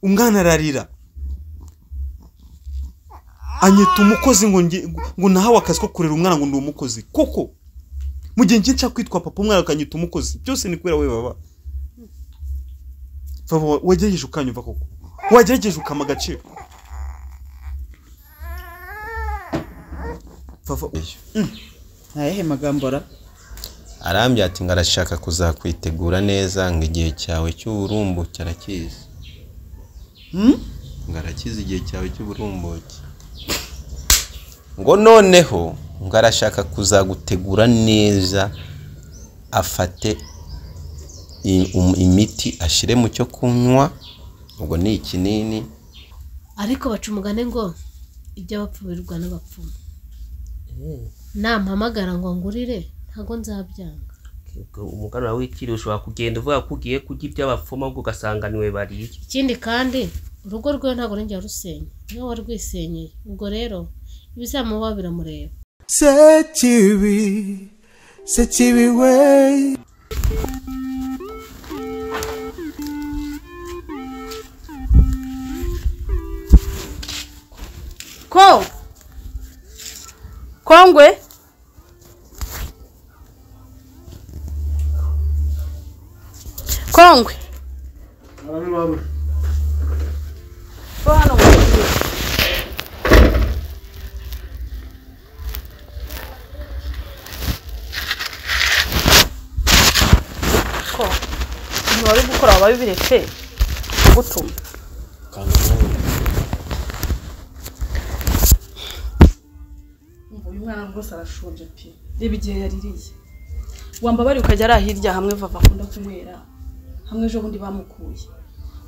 umwana ararira anyita umukozi ngo nge- ngo nahawe akazi ko kurera umwana ngo ni umukozi koko mu gihe njye nshaka kwitwa papa umwana akanyita umukozi byose ni kubera wowe baba Baba, wagerageje ukanyumva koko wagerageje ukama agaciro Baba, u- ayahe magambo ara arambye ati ngo arashaka kuzakwitegura neza ngo igihe cyawe cy'uburumbuke arakizi ngo arakize igihe cyawe cy'uburumbuke ngo noneho ngo arashaka kuzagutegura neza afate i- um- imiti ashyire mu cyo kunywa ubwo ni ikinini ariko baca umugani ngo iby'abapfu birirwa n'abapfumu nampamagara ngo ngurire ntabwo nzabyanga umuganura w'ikiri ushobora kugenda uvuga ko ugiye kurya iby'abapfumu ahubwo ugasanga niwe bariye ikindi kandi urugo rwiwe ntabwo rongera rusenya niwe warwisenyeye ubwo rero ibizamubaho biramureba sekibi sekibi we ko kongwe kongwe ko hano ko ibintu wari gukora waba biretse gutuma uyu mwana rwose arashonje pe reba igihe yaririye wambabari ukajya ari ahirya hamwe vava akunda kunywera hamwe ejo bundi bamukuye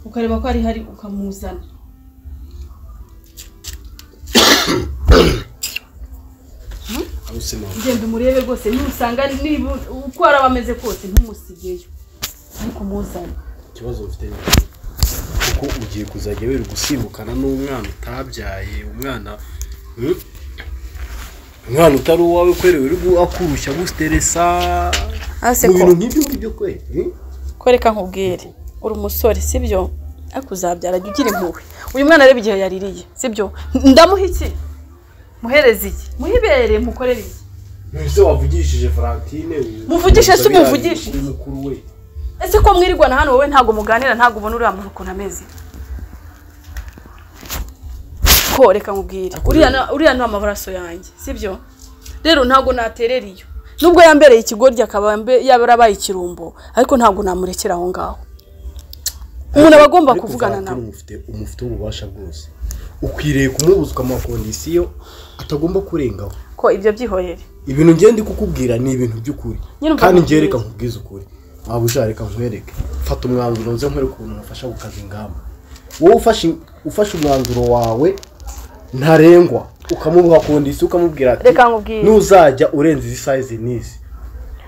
ukareba ko ari hari ukamuzana genda umurebe rwose ntusanga ari- niba uko araba ameze kose ntumusigeyo ariko muzane ikibazo mfite ni kuko ugiye kuzajya wera gusimbukana n'umwana utabyaye umwana hmm? umwana utari uwawe kwerewe uri akurushya gusteresa hasi mu ko bintu nk'ibyo ngibyo kwe hmm? koreka nkubwire uri umusore sibyo ariko uzabyara jya ugira impuhwe uyu mwana areba igihe yaririye sibyo ndamuha iki muhereze iki muhibere mukorere iki ese wavugishije Valentine uyu- Muvugishe se uyu- umuvugishe? uyu mukuru we ese ko mwirirwana hano wowe ntabwo muganira ntabwo ubona uriya muntu ukuntu ameze ko reka nkubwire uriya na- uriya ni amaraso yanjye sibyo rero ntabwo naterera iyo nubwo yambereye ikigoryi akaba mbe- yaba yarabaye ikirumbo ariko ntabwo namurekera aho ngaho umuntu aba agomba Ariko kuvugana Valentine nawe umufite umufite ububasha bwose ukwiriye kumubuza ukamakondisiyo atagomba kurengaho ko ibyo byihorere ibintu ngende kukubwira ni ibintu by'ukuri Nyine kandi umva- njye reka nkubwize ukuri waba ushaka reka nkwereke fata umwanzuro nze nkwereke ukuntu umufasha gukaza ingamba wowe ufashe ufashe umwanzuro wawe ntarengwa ukamuha kondisi ukamubwira ati Reka nkubwire. ntuzajya urenza izi sayizi n'izi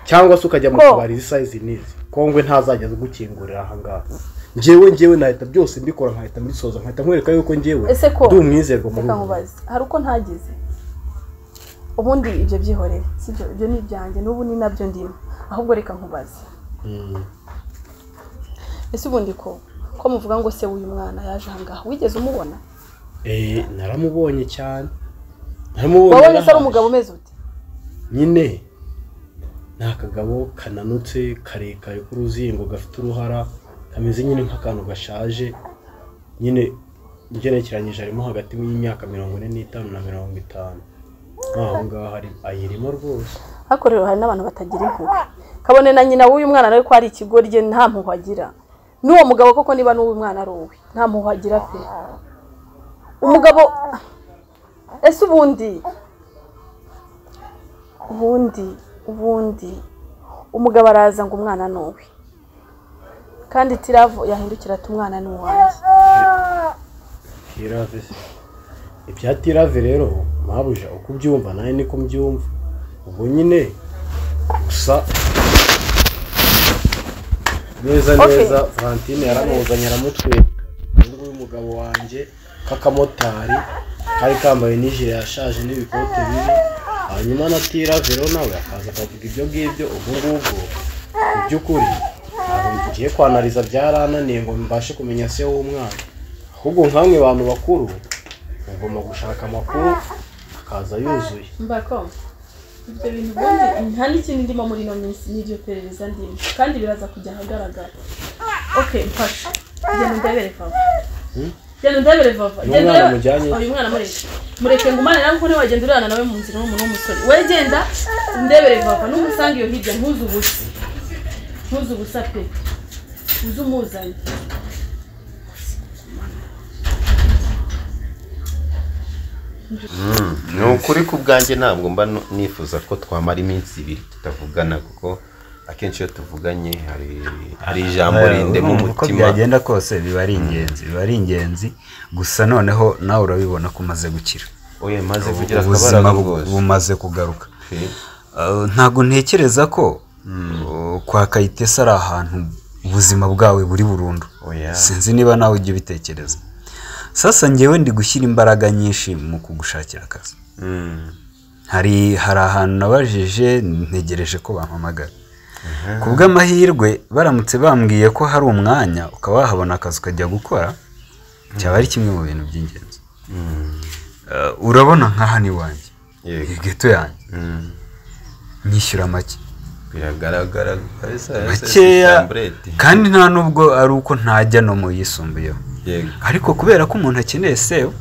cyangwa se ukajya mu Ko. tubari izi sayizi n'izi kongwe ntazajya azigukingurira aha ngaha njyewe njyewe nahita byose mbikora nkahita mbisoza nkahita nkwereka yuko njyewe Ese ko? ndi umwizerwa muri reka ubu nkubaze hari uko ntagize ubundi ibyo byihorere sibyo ibyo ni ibyanjye n'ubu ni nabyo ndimo ahubwo reka nkubaze Mm. ese ubundi ko ko muvuga ngo se w'uyu mwana yaje ahangaha wigeze umubona Eh, naramubonye cyane naramubonye wabonye se ari arahaje. umugabo umeze ute nyine ni akagabo kananutse karekare k'uruzingo gafite uruhara kameze nyine nk'akantu gashaje nyine ugerekeranyije harimo hagati y'imyaka mirongo ine n'itanu na mirongo itanu nk'aho ngaho ari ayirimo rwose ariko rero hari n'abantu batagira impuhwe kabone na nyina w'uyu mwana nawe ko ari ikigoryi nta mpuhwe agira n'uwo mugabo koko niba n'uw'uyu mwana ari uwe nta mpuhwe agira pe umugabo ese ubundi ubundi ubundi umugabo araza ngo umwana ni uwe kandi tiravu yahindukira ati umwana ni uwanjye tirave se ibya tirave rero mabuja uko ubyumva nawe niko mbyumva ubwo nyine gusa neza Okay. neza valentine yaramuzanye aramutwika uyu nguyu umugabo wanjye k'akamotari kari kambaye n'ijire yashaje n'ibikote bibi hanyuma na tirave rero nawe akaza akavuga ibyo ngibyo ubu ngubwo mu by'ukuri ntabwo ngiye kwanariza byarananiye ngo mbashe kumenya se w'umwana ahubwo nk'amwe bantu bakuru mugomba gushaka amakuru akaza yuzuye mbako ibyo bintu ubundi nta n'ikindi ndimo muri ino minsi n'iryo perereza ndimo kandi biraza kujya ahagaragara ok mfasha genda ndebere vava genda ndebere vava Uyu genda mwana urebe- mujyanye? uyu mwana mureke mureke ngumane nawe kuko ntiwagenda urana nawe mu nzira n'umuntu w'umusore we genda ndebere vava n'umusange iyo hirya ntuze ubusa ntuze ubusa pe uze umuzanye ni ukuri ku bwanjye ntabwo mba nu- nifuza ko twamara iminsi ibiri tutavugana kuko akenshi iyo tuvuganye hari hari ijambo rindema uko umutima byagenda kose biba ari ingenzi biba ari ingenzi gusa noneho nawe urabibona ko umaze gukira oye maze kugira ubuzima akabaraga bu- bwose bumaze kugaruka Okay. Uh, ntabwo ntekereza ko uh, kwa kayitesi ari ahantu ubuzima bwawe buri burundu Oya. sinzi niba nawe ujya ubitekereza sasa ngewe ndi gushyira imbaraga nyinshi mu kugushakira akazi Mm. hari hari ahantu nabajije ntegereje ko bampamagara ku bw'amahirwe baramutse bambwiye ko hari umwanya ukaba wahabona akazi ukajya gukora cyaba ari kimwe mu bintu by'ingenzi Eh, urabona nka hano iwanjye Yego. iyi geto yanjye Mm. nyishyura make biragaragara kabisa makeya samburete. kandi nta n'ubwo ari uko ntajya no mu yisumbuyeho yego ariko kubera ko umuntu akeneye sewa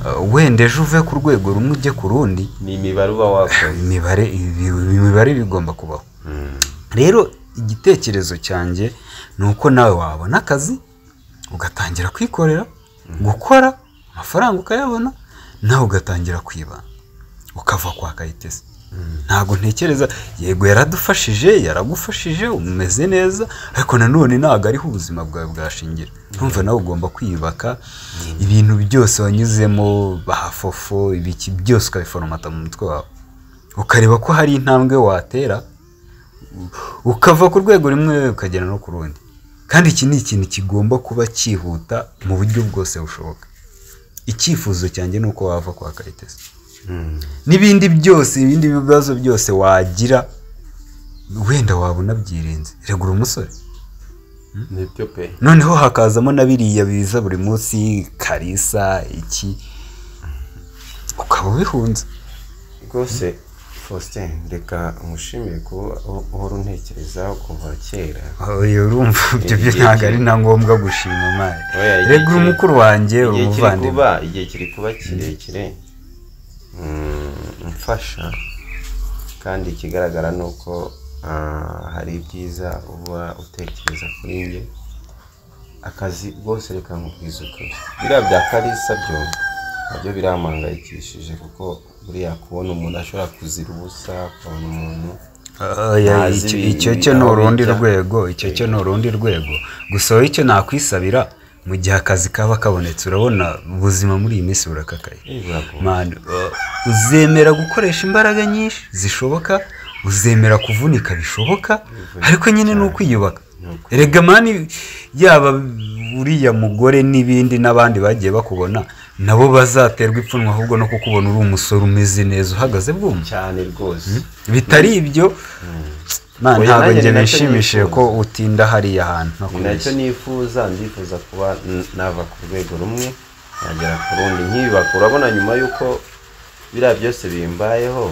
eh, wenda ejo uve ku rwego rumwe ujye ku rundi ni imibare uba wakoze imibare ibi- imibare bigomba kubaho rero igitekerezo cyanjye ni uko nawe wabona akazi ugatangira kwikorera gukora amafaranga ukayabona nawe ugatangira kwibana ukava kwa kayitesi ntabwo ntekereza yego yaradufashije yaragufashije umeze neza ariko nanone ntabwo ariho ubuzima bwawe bwashingira urumva nawe ugomba kwiyubaka ibintu byose wanyuzemo bahafofo ibiki byose ukabiforomata mu mutwe wawe ukareba ko hari intambwe watera ukava ku rwego rumwe ukagera no ku rundi kandi iki ni ikintu kigomba kuba cyihuta mu buryo bwose bushoboka icyifuzo cyanjye ni uko wava kwa kayitesi n'ibindi byose ibindi bibazo byose wagira wenda wabona byirinze regura umusore nibyo pe noneho hakazamo na biriya biza buri munsi karisa iki ukaba ubihunze rwose faustin reka nkushimire ko uhora untekereza kuva kera oya urumva ibyo byo ntabwo ari na ngombwa gushima imari Oya, igihe regura kiri- umukuru wanjye igihe kiri umuvandimwe kuba igihe kiri kuba kirekire mm, mfasha kandi ikigaragara ni uko ah, hari ibyiza uba utekereza kuri njye akazi rwose reka nkubwize ukuri biriya bya karisa byo nabyo birampangayikishije kuko buriya kubona umuntu ashobora kuzira ubusa kubona umuntu Oya, ntazi icyo- ibi- icyo ibi cyo ni aho urundi bijya. rwego icyo cyo ni urundi rwego gusa wowe icyo nakwisabira mu gihe akazi kaba kabonetse urabona ubuzima muri iyi minsi burakakaye Eh, buragoye. Man, uh, uzemera gukoresha imbaraga nyinshi zishoboka uzemera kuvunika bishoboka ariko nyine ni ukwiyubaka erega mani yaba uriya mugore n'ibindi n'abandi bagiye bakubona nabo bazaterwa ipfunwe ahubwo no kukubona uri umusore umeze neza uhagaze bwuma cyane rwose bitari ibyo Oya, ntabwo nanjye njye ni nacyo bishimishije ko nifuza. utinda hariya hantu ni nacyo ntakubeshya nifuza ndifuza kuba n- nava ku rwego rumwe nagera ku rundi nkiyubaka urabona nyuma y'uko biriya byose bimbayeho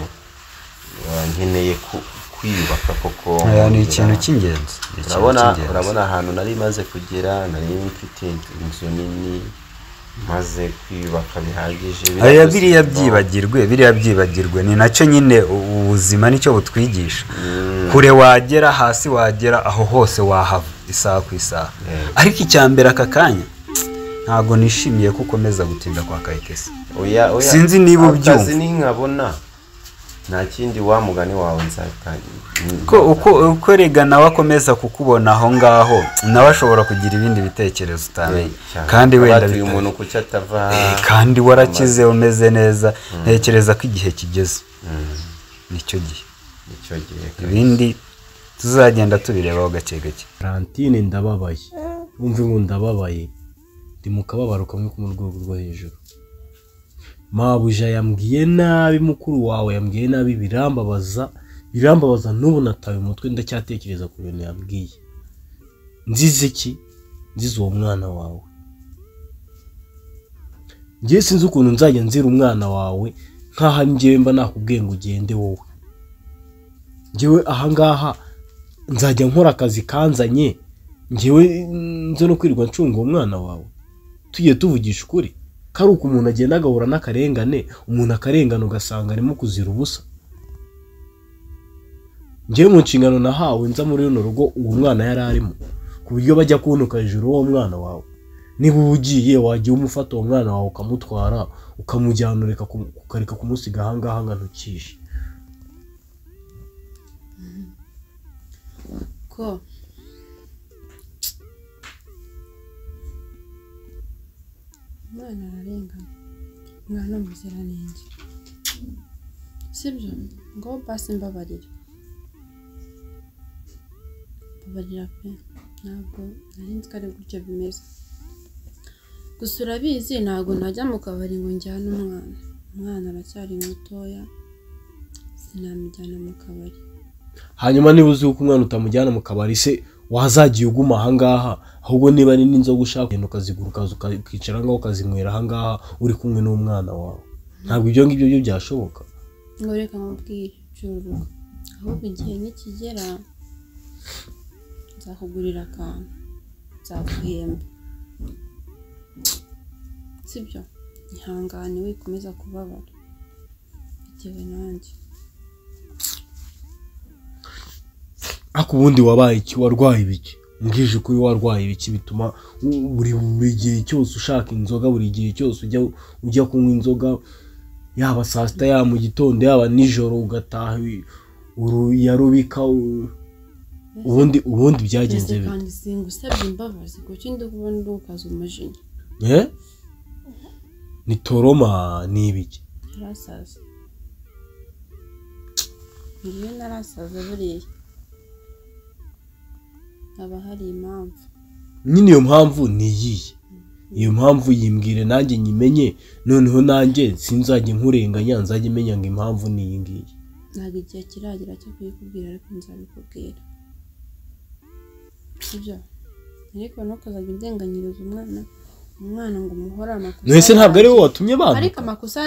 uh, nkeneye ku- kwiyubaka koko Oya, ni nkongera- ikintu cy'ingenzi ni ikintu urabona cy'ingenzi. urabona ahantu nari maze kugera nari mfite inzu nini maze kwiyubaka bihagije Oya, byose biriya bibaho. byibagirwe biriya byibagirwe ni nacyo nyine u- ubuzima nicyo butwigisha kure wagera hasi wagera aho hose wahava isaha ku isaha Yego. ariko icya mbere aka kanya ntabwo nishimiye ko ukomeza gutinda kwa kayitesi oya oya Sinzi niba akazi ubyumva. ninkabona nta kindi wa mugani wawe nzatangira ko uko uko rega nawe akomeza kukubona aho ngaho nawe ashobora kugira ibindi bitekerezo utamenya kandi wenda uyu bita- muntu kuki atava Eh, kandi warakize umeze neza ntekereza ko igihe kigeze nicyo gihe icyo gihe ibindi tuzagenda tubirebaho gake gake karantine ndababaye wumve ngo ndababaye ndi mu kababaro kamwe ko mu rwego rwo hejuru mabuja yambwiye nabi mukuru wawe yambwiye nabi birambabaza birambabaza n'ubu natawe umutwe ndacyatekereza ku bintu yambwiye nzize iki nzize uwo mwana wawe ngewe sinzi ukuntu nzajya nzira umwana wawe nk'aho ari ngewe mba nakubwiye ngo ugende wowe ngewe ahangaha nzajya nkora akazi kanzanye ngewe nze no kwirirwa ncunga umwana wawe tugiye tuvugisha ukuri ko ari uko umuntu agenda agahura n'akarengane umuntu akarengana ugasanga arimo kuzira ubusa ngewe mu nshingano nahawe nza muri runo rugo uwo mwana yari arimo ku buryo bajya kunuka hejuru uwo mwana wawe niba uba ugiye wajya umufata uwo mwana wawe ukamutwara ukamujyana ureka kumu- ukareka kumusiga ahangaha ngo antukishe ko umwana ararengana umwana w'umuziranenge sibyo ngo basi mbabarira mbabarira pe ntabwo nari nzi ko ari gutyo bimeze gusa urabizi ntabwo najya mu kabari ngo njyane umwana umwana aracyari mutoya sinamujyana mu kabari hanyuma niba uzi uko umwana utamujyana mu kabari se wazagiye uguma ahangaha ahubwo niba ari n'inzoga ushaka ugenda ukazigura ukaza uka- ukicara ngaho ukazinywera ahangaha uri kumwe n'umwana wawe ntabwo ibyo ngibyo byo byashoboka ngo reka nkubwire cururuka ahubwo igihe nikigera nzakugurira akantu nzaguhemba sibyo ihangane wikomeza kubabara bitewe nanjye ariko ubundi wabaye iki warwaye ibiki mbwije ukuri warwaye ibiki bituma u- buri buri gihe cyose ushaka inzoga buri gihe cyose ujya ujya kunywa inzoga yaba saa sita yaba mu gitondo yaba nijoro ugataha wi- uruyarubika u- ubundi ubundi byagenze mbese bite kandi singusabye imbabazi kuki ndikubona uri gukaza umujinya Eh? ni toroma ni ibiki narasaza ngiyo narasaza buriya haba hari impamvu nyine iyo mpamvu ni iyihe iyo mpamvu yimbwire nanjye nyimenye noneho nanjye sinzajye nkurenganya nzajye menya ngo impamvu ni iyi ngiyi ntabwo igihe kiragera cyo kuyikubwira ariko nzabikubwira sibyo ariko ntukazajya udenganyiriza umwana umwana ngo umuhore amakosa none se ntabwo ari wowe watumye ariko bantuka amakosa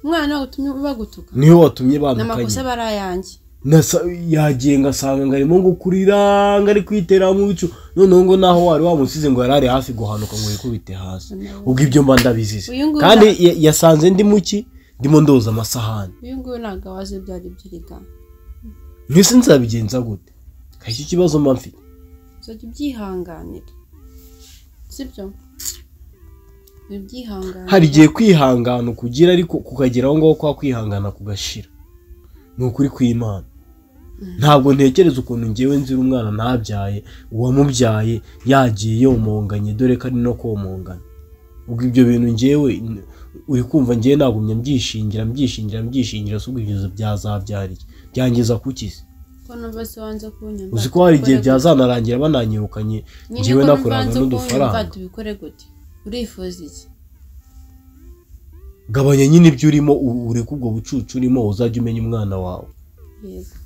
umwana utumye bagutuka niwe watumye ni bamukanye amakosa aba ari ayanjye Nasa- yagiye ngasanga ngo arimo gukurira ngo ari kwitera mu bicu noneho ngo naho wari wamusize ngo yari ari hafi guhanuka ngo yikubite hasi ubwo ibyo mba ndabizize Uyu nguyu kandi ya- yasanze ndi muki ndimo ndoza amasahani uyu nguyu ntabwo abazi ibyo ari byo reka ntese nzabigenza gute kashya ikibazo mba mfite uzajya ubyihanganira sibyo ubyihanganira hari igihe kwihangana ukugira ariko kukageraho ngaho kwa kwihangana kugashira ni ukuri kw'imana ntabwo ntekereza ukuntu ngewe nzira umwana ntabyaye uwamubyaye yagiye yomonganye dore ko ari no komongana ubwo ibyo bintu ngewe n- uri kumva ngewe nagumye mbyishingira mbyishingira mbyishingira si ubwo ibyo byazabyariye byangiza kuki se ko numva se wanze kunyumva uzi ko hari tubikore igihe gute? byazanarangira bananyirukanye nyine ngewe ko numva nakuranga wanze kunyumva n'udufaranga tubikore gute urifuza iki gabanya nyine ibyo urimo u- ureke ubwo bucucu urimo uzajya umenya umwana wawe yego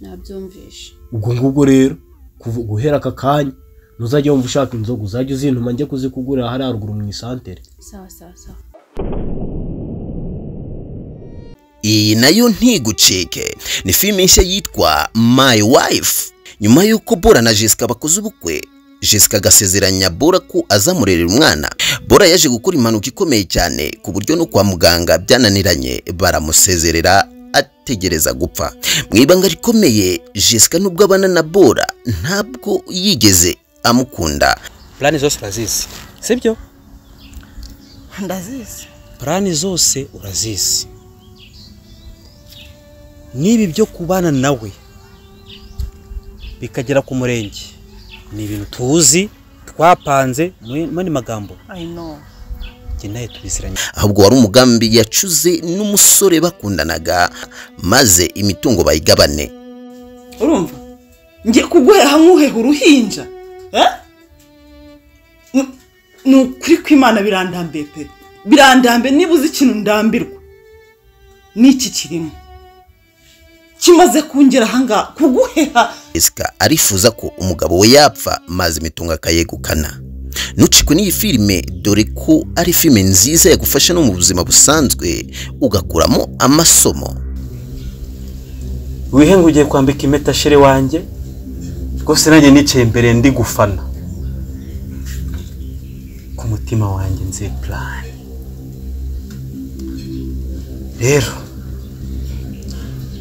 nabyumvishe ubwo ngubwo rero kuva guhera aka kanya ntuzajya wumva ushaka inzoga uzajya uzintuma njye kuzikugurira hariya haruguru mu isantere sawa sawa sawa iyi nayo ntigucike ni filime nshya yitwa my wife nyuma y'uko bora na jessica bakoze ubukwe jessica agasezeranya bora ko azamurerera umwana bora yaje gukora impanuka ikomeye cyane ku buryo no kwa muganga byananiranye baramusezerera ategereza gupfa mu ibanga rikomeye jessica nubwo abana na bora ntabwo yigeze amukunda purani zose urazizi sibyo ndazizi purani zose urazizi n'ibi byo kubana nawe bikagera ku murenge ni ibintu tuzi twapanze mu mani magambo i know njye nawe tubisiranye ahubwo wari umugambi yacuze n'umusore bakundanaga maze imitungo bayigabane urumva ngiye kuguhera hamwe uheha uruhinja eh? Ni- ni ukuri kw'imana birandambiye pe birandambiye niba uzi ikintu ndambirwa n'iki kirimo kimaze kungera ahangaha kuguheha Jessica arifuza ko umugabo we yapfa maze imitungo akayegukana ntucikwe n'iyi filime dore ko ari filime nziza yagufasha no mu buzima busanzwe ugakuramo amasomo wihe ngo ugiye kwambika impeta shere wanjye rwose nanjye nicaye imbere ndi gufana ku mutima wanjye nzi purani rero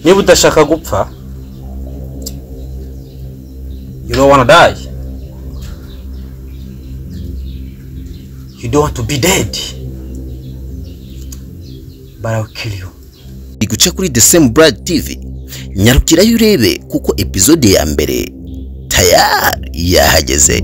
niba udashaka gupfa you don't wanna die you don't want to be dead but I'll kill you iri guca kuri the same brad tv nyarukirayo urebe kuko epizode ya mbere tayari yahageze